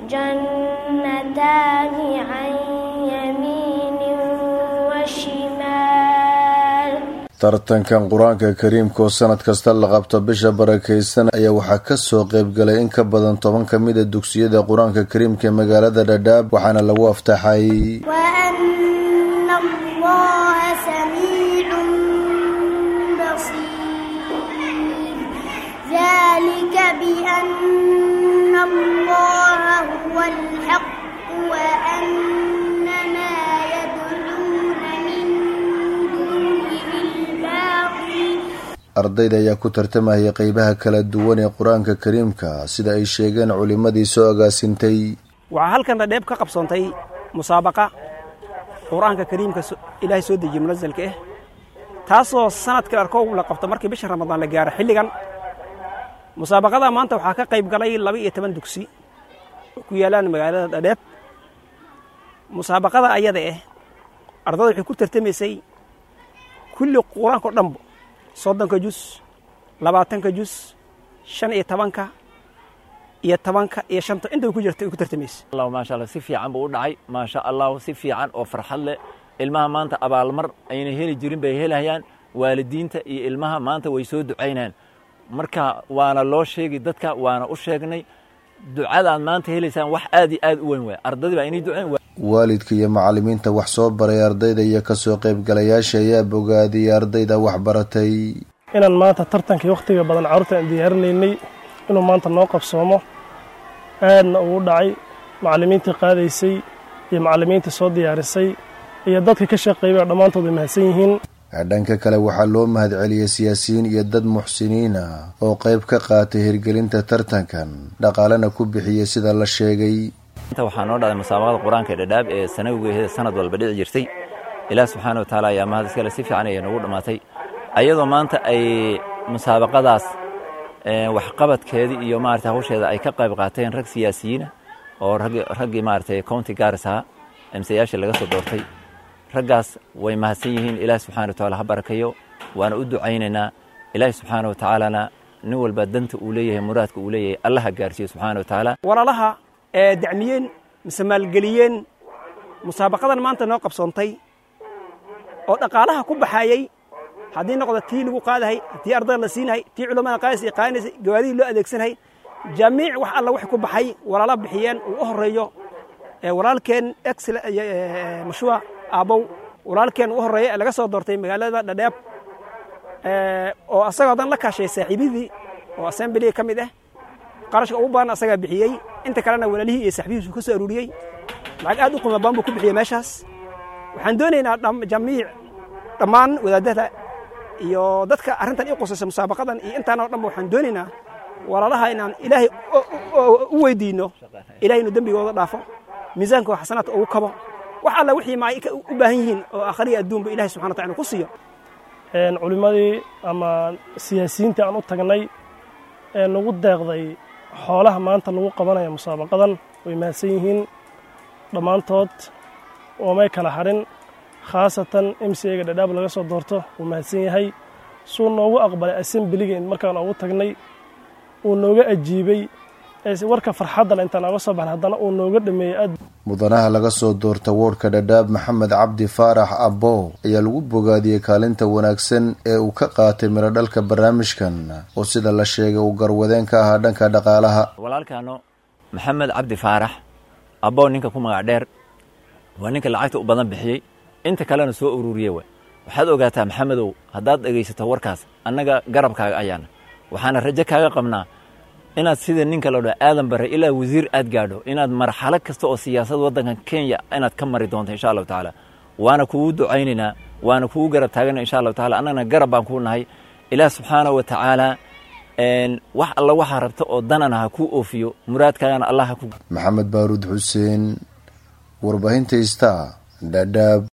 جنتان عن يمين وشمال tartankan qur-aanka kariimka oo sanad kasta la qabto bisha barakaysan ayaa waxaa kasoo qeybgalay in ka badan toban ka mid a dugsiyada qur-aanka kariimka ee magaalada dhadhaab waxaana lagu aftaxay وأن الله سميع بصير ذلك بأن الله هو الحق وأن ما يدعون من دونه الباطل ardayda ayaa ku tartamaya qeybaha kala duwan ee qur-aanka kariimka sida ay sheegeen culimadii soo agaasintay waxaa halkan dhadheeb ka qabsoontay musaabaqa qur-aanka kariimka so- ilaahay soo dejiye munasalka ah taasoo sanadkii arkow la qabto markii bisha ramadaan la gaaro xilligan musaabaqada maanta waxaa ka qayb galay laba iyo toban dugsi oo ku yaalaan magaalada dhadheeb musaabaqada ayada ah ardada waxay ku tartamaysay kulli qur-aanka o dhanbo soddonka jus labaatanka jus shan iyo tobanka iyo tobanka iyo shanta intaba ku jirta ay ku tartamaysay allah maasha allah si fiican buu u dhacay maasha allah si fiican oo farxad leh ilmaha maanta abaalmar ayna heli jirin bay helayaan waalidiinta iyo ilmaha maanta way soo ducaynayaan marka waana loo sheegi dadka waana u sheegnay ducadaad maanta helaysaan wax aad iyo aad u weyn waay ardadii baa inay ducayn waalidka iyo macalimiinta wax soo baray ardayda iyo kasoo qeybgalayaasha ayaa bogaadiyey ardayda wax baratay inaan maanta tartankii wakhtiga badan carruurta aan diyaarinaynay inuu maanta noo qabsoomo aadna ugu dhacay macallimiintii qaadaysay iyo macallimiintii soo diyaarisay iyo dadka ka shaqeeyay oo dhammaantood way mahadsan yihiin dhanka kale waxaa loo mahadceliyey siyaasiyiin iyo dad muxsiniin ah oo qayb ka qaatay hirgelinta tartankan dhaqaalena ku bixiyey sida la sheegay inta waxaa noo dhacday musaabaqada qur-aanka ee dhadhaab ee sanawigeeda sanad walba dhici jirtay ilaah subxaana wa tacaala ayaa mahad iskale si fiican ayay noogu dhammaatay ayadoo maanta ay musaabaqadaas waxqabadkeedii iyo maarata hawsheeda ay ka qayb qaateen rag siyaasiyiina oo raggii maaragtay county garis ahaa emsayaashii laga soo doortay raggaas way mahadsan yihiin ilaahi subxana wa tacaala ha barakayo waana u ducaynaynaa ilaahi subxaana wa tacaalana nin walba danta uu leeyahay muraadka uu leeyahay allaha gaarsiiyo subxaana wa tacaala walaalaha ee dacmiyeen mise maalgeliyeen musaabaqadan maanta noo qabsoontay oo dhaqaalaha ku baxaayey haddii noqdo tii lagu qaadahay tii ardada la siinahay tii culammada qaadaysa qaadanaysay gawaadihii loo adeegsanahay jamiic wax alla wax ku baxay walaala bixiyeen uu u horeeyo walaalkeen excel mashruuc aabow walaalkeen u horeeya ee laga soo doortay magaalada dhadheeb oo asagoo dan la kaashay saaxiibidii oo assemblyga ka mid ah qarashka ugu badan asagaa bixiyey inta kalena walaalihii iyo saaxiibihiisu ka soo aruuriyey lacag aad u qiimo badan buu ku bixiyey meeshaas waxaan doonaynaa jamiic dhammaan wadaadada iyo dadka arrintan ii qusaysa musaabaqadan iyo intaan oo dhanba waxaan doonaynaa walaalaha inaan ilaahay u weydiinno ilahay inuu dembigooda dhaafo miisaanka xasanaadka ugu kabo wax alla wixii ma ay u baahan yihiin oo aakhariya adduunba ilahay subxana wa tacala ku siiyo culimmadii ama siyaasiyiintii aan u tagnay ee nagu deeqday xoolaha maanta lagu qabanaya musaabaqadan way mahadsan yihiin dhammaantood oomay kala harin khaasatan m c ega dhadhaab laga soo doorto wuu mahadsan yahay suu noogu aqbalay assemblyga markaan ugu tagnay uu nooga ajiibay warka farxaddan intaan nooga soo baxnay haddana uu nooga dhameeyey aad mudanaha laga soo doorta woodhka dhadhaab maxamed cabdi faarax abbo ayaa lagu bogaadiyey kaalinta wanaagsan ee uu ka qaatay mirodhalka barnaamijkan oo sida la sheegay uu garwadeen ka ahaa dhanka dhaqaalaha walaalkaano maxamed cabdi faarax abbo ninka ku magac dheer waa ninka lacagta u badan bixiyey inta kalena soo ururiye waay waxaad ogaataa maxamedow haddaad dhegaysato warkaas annaga garabkaaga ayaana waxaana rajo kaaga qabnaa inaad sida ninka la dhaa aadan bare ilaa wasiir aad gaadho inaad marxalo kasta oo siyaasad waddankan kenya inaad ka mari doonto insha allahu tacaala waana kugu ducaynaynaa waana kugu garab taagana insha allahu tacala annagana garab baan kuu nahay ilaah subxaana wa tacaala wax alla waxaa rabta oo danana ha kuu oofiyo muraadkaagana allah ha ku maxamed baaruud xuseen warbaahinta ista dhadhaab